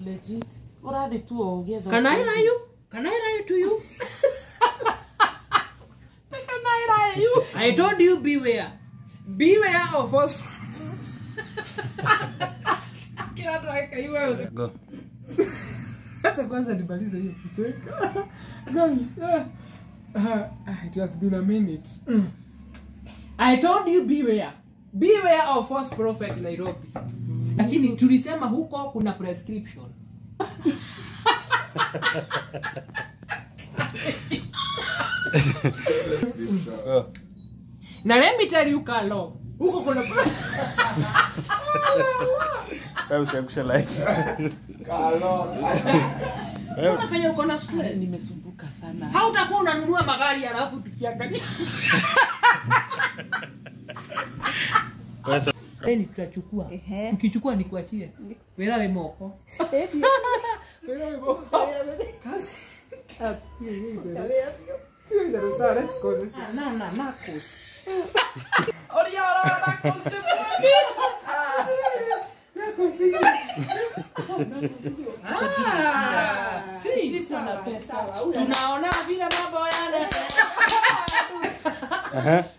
legit ũrathiĩ tu o ũgĩetha Can I lie you? Can I lie to you? Can I lie you? I told you beware. Beware of phosphorus. Kila mtu akaiwa Go. hata kwanza nimalize hiyo kucheka Guy, ah, ah, ah, it has been a minute Mm. i told you beware beware of false prophet nairobi lakini tulisema huko kuna prescription Go. na let me tell you kalo huko kuna Wewe ushakusha light. unafanya uko na stress nimesumbuka sana hautakuwa unanunua magari alafu tukiangalia Pesa. Yaani tutachukua Ehe. ukichukua nikuachie welawe moko Eti. welawe moko Kazi. Ah, hiyo, hiyo ina- hiyo inaruhusiwa. Let's go, let's go. na na nakos Ah, si. siko na pesa tunaona vile mambo yanaenda Aha.